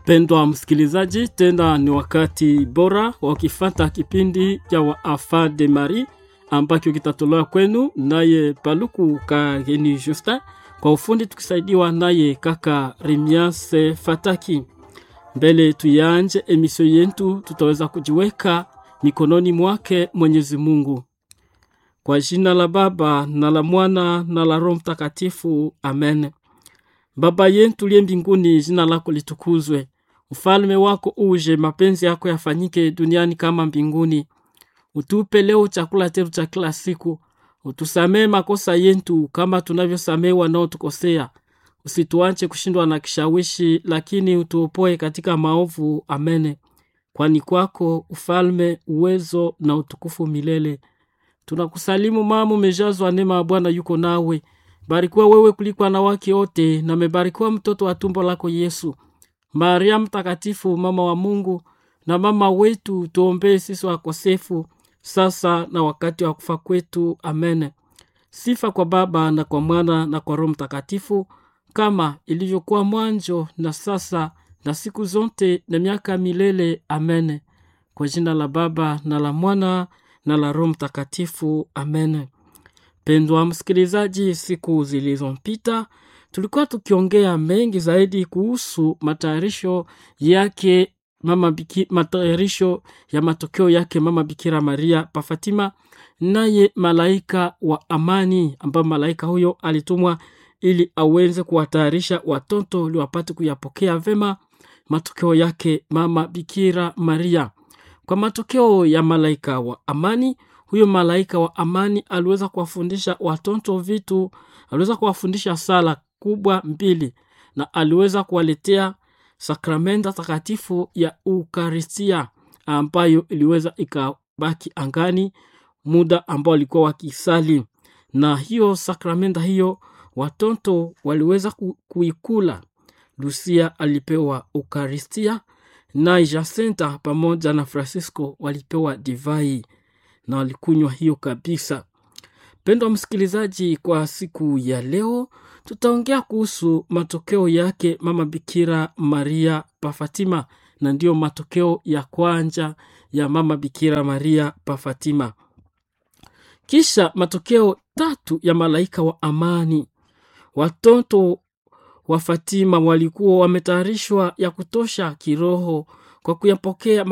Pendwa msikilizaji, tena ni wakati bora wa kifata kipindi cha Wafa de Marie ambacho kitatolewa kwenu naye Paluku Kageni Justin, kwa ufundi tukisaidiwa naye kaka Rimiase Fataki. Mbele tuyanje emisio yetu, tutaweza kujiweka mikononi mwake Mwenyezi Mungu. Kwa jina la Baba na la Mwana na la Roho Mtakatifu, amen. Baba yetu liye mbinguni, jina lako litukuzwe, ufalme wako uje, mapenzi yako yafanyike duniani kama mbinguni. Utupe leo chakula chetu cha kila siku, utusamee makosa yetu kama tunavyosamee wanaotukosea, usituache kushindwa na kishawishi, lakini utuopoe katika maovu. Amene. Kwani kwako ufalme, uwezo na utukufu milele. Tunakusalimu mama, umejazwa neema ya Bwana yuko nawe, barikiwa wewe kuliko wanawake wote, na mebarikiwa mtoto wa tumbo lako Yesu. Maria Mtakatifu, mama wa Mungu na mama wetu, tuombee sisi wakosefu, sasa na wakati wa kufa kwetu. Amen. Sifa kwa Baba na kwa Mwana na kwa Roho Mtakatifu, kama ilivyokuwa mwanzo na sasa na siku zote na miaka milele. Amen. Kwa jina la Baba na la Mwana na la Roho Mtakatifu. Amen. Pendwa msikilizaji, siku zilizopita tulikuwa tukiongea mengi zaidi kuhusu matayarisho yake mama Biki, matayarisho ya matokeo yake mama Bikira Maria pa Fatima, naye malaika wa amani, ambayo malaika huyo alitumwa ili aweze kuwatayarisha watoto ili wapate kuyapokea vema matokeo yake mama Bikira Maria. Kwa matokeo ya malaika wa amani, huyo malaika wa amani aliweza kuwafundisha watoto vitu, aliweza kuwafundisha sala kubwa mbili, na aliweza kuwaletea sakramenta takatifu ya Ukaristia ambayo iliweza ikabaki angani muda ambao walikuwa wakisali, na hiyo sakramenta hiyo watoto waliweza ku, kuikula. Lucia alipewa Ukaristia na Jacinta pamoja na Francisco walipewa divai na walikunywa hiyo kabisa. Pendwa msikilizaji, kwa siku ya leo tutaongea kuhusu matokeo yake mama Bikira Maria pa Fatima, na ndiyo matokeo ya kwanza ya mama Bikira Maria pa Fatima. Kisha matokeo tatu ya malaika wa amani. Watoto wa Fatima walikuwa wametayarishwa ya kutosha kiroho kwa kuyapokea